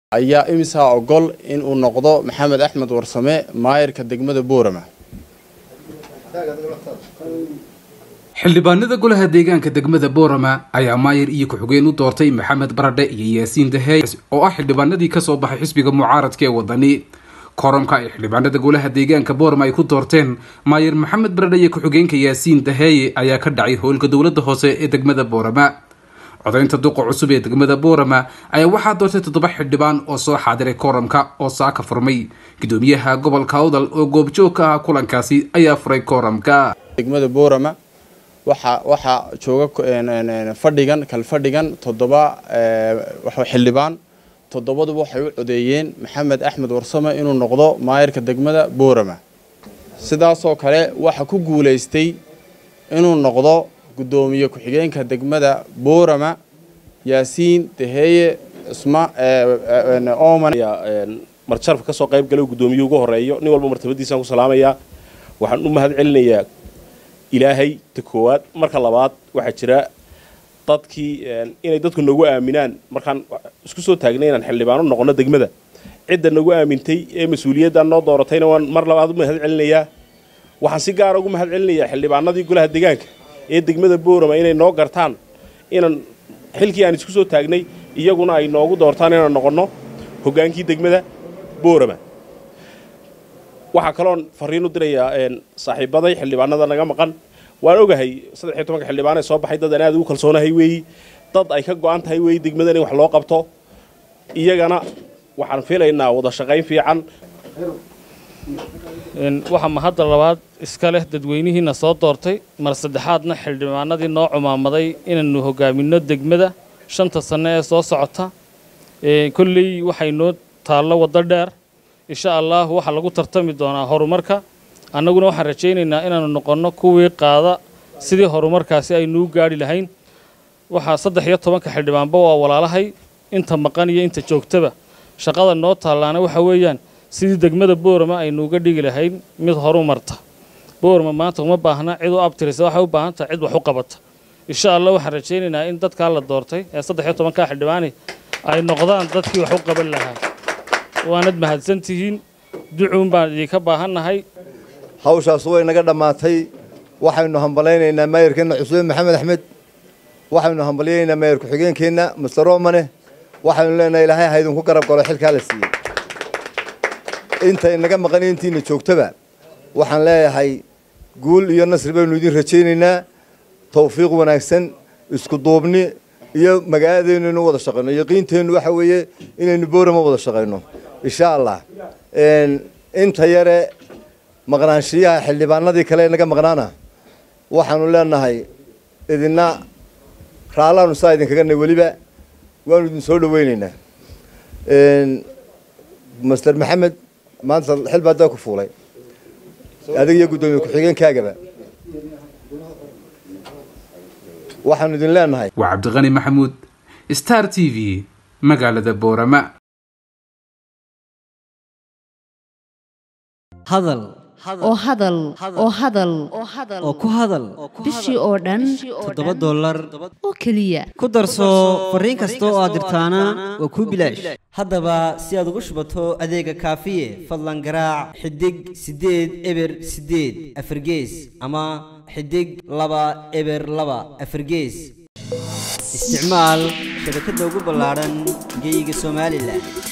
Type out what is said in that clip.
ayaa imisaa ogol in uu noqdo maxamed axmed warsame maayirka degmada boorama xildhibaanada golaha deegaanka degmada boorama ayaa maayir iyo ku-xigeen u doortay maxamed baradhe iyo yaasiin dahey oo ah xildhibaanadii kasoo baxay xisbiga mucaaradka ee wadani koramka ay xildhibaanada golaha deegaanka boorama ay ku doorteen maayir maxamed baradhe iyo ku-xigeenka yaasiin daheeye ayaa ka dhacay howlka dowlada hoose ee degmada boorama codaynta duqa cusub ee degmada boorama ayaa waxaa doortay toddoba xildhibaan oo soo xaadiray kooramka oo saaka furmay gudoomiyaha gobolka awdal oo goobjoog ka ah kulankaasi ayaa furay kooramka degmada boorama waxa waxaa jooga fadhigan kalfadhigan toddoba xildhibaan toddobaduba waxay u codeeyeen maxamed axmed warsame inuu noqdo maayirka degmada boorama sidaasoo kale waxa ku guulaystay inuu noqdo gudoomiye ku-xigeenka degmada boorama yaasiin daheeye isma oman marjarafka kasoo qayb gala guddoomiye ugu horeeyo nin walba martabadiisaan ku salaamayaa waxaan u mahad celinayaa ilaahay ta koowaad marka labaad waxaa jira dadkii inay dadku nagu aaminaan markaan isku soo taagnay inaan xildhibaano noqono degmada cidda nagu aamintay ee mas-uuliyaddan noo dooratayna waan mar labaad u mahad celinayaa waxaan si gaara ugu mahad celinayaa xildhibaanadii golaha deegaanka ee degmada boorama inay noo gartaan inaan xilkii aan isku soo taagnay iyaguna ay noogu doortaan inaan noqonno hoggaankii degmada boorama waxaa kaloon fariin u dirayaa saaxiibaday xildhibaanada naga maqan waan ogahay saddex iyo tobanka xildhibaan ee soo baxay dad aan aad ugu kalsoonahay weeyi dad ay ka go-an tahay weeyi degmadan in wax loo qabto iyagana waxaan filaynaa wada shaqayn fiican waxaa mahadda labaad iska leh dadweynihiina soo doortay mar saddexaadna xildhibaanadii noo cumaamaday inaannu hogaaminno degmada shanta sanno ee soo socota kolley waxay noo taallo waddo dheer insha allah waxaa lagu tartami doonaa horumarka annaguna waxaan rajaynaynaa inaannu noqonno kuwii qaada sidii horumarkaasi aynuu gaadhi lahayn waxaa saddex iyo tobanka xildhibaanba waa walaalahay inta maqan iyo inta joogtaba shaqada noo taallaana waxa weeyaan sidii degmada boorama aynuuga dhigi lahayn mid horu marta boorama maanta uma baahna cid u abtirisa waxay u baahan tahay cid wax u qabata insha allah waxaan rajaynaynaa in dadkaa la doortay ee saddex iyo tobankaa xildhibaani ay noqdaan dadkii wax u qaban lahaa waanad mahadsan tihiin ducuun baan idinka baahannahay hawshaas way naga dhammaatay waxaynu hambalaynaynaa maayirkeenna cusube maxamed axmed waxaynu hambalyaynaynaa maayir ku-xigeenkeenna master romane waxaynu leenahay ilaahay ha idinku garab galo xilkaa la siiyey intay naga maqan intiina joogtaba waxaan leeyahay guul iyo nasri baynu idin rajaynaynaa tawfiiq wanaagsan isku duubni iyo magaaladeennu inu wada shaqayno yaqiinteennu waxa weeye inaynu boorama wada shaqayno insha allah inta yare maqnaanshiyaha xildhibaanadii kale ee naga maqnaana waxaanu leenahay idina raallaanu saa idinkaga nay weliba waanu idin soo dhaweynaynaa master maxamed maanta xil baa daa ku fuulay adig iyo guddoomiye ku-xigeenkaagaba waxaanu idin leenahay waa cabdiqani maxamuud star t v magaalada boorama hadal oo hadal oo hadal oo ku hadal bishii oo dhan toddoba dollar oo keliya ku darso fariin kasta oo aad dirtaana waa kuu bilaash haddaba si aad ugu shubato adeega kaafiye fadlan garaac xidig siddeed eber siddeed afargees ama xidig laba eber laba afargees isticmaal shabakadda ugu ballaadhan geeyiga somalilan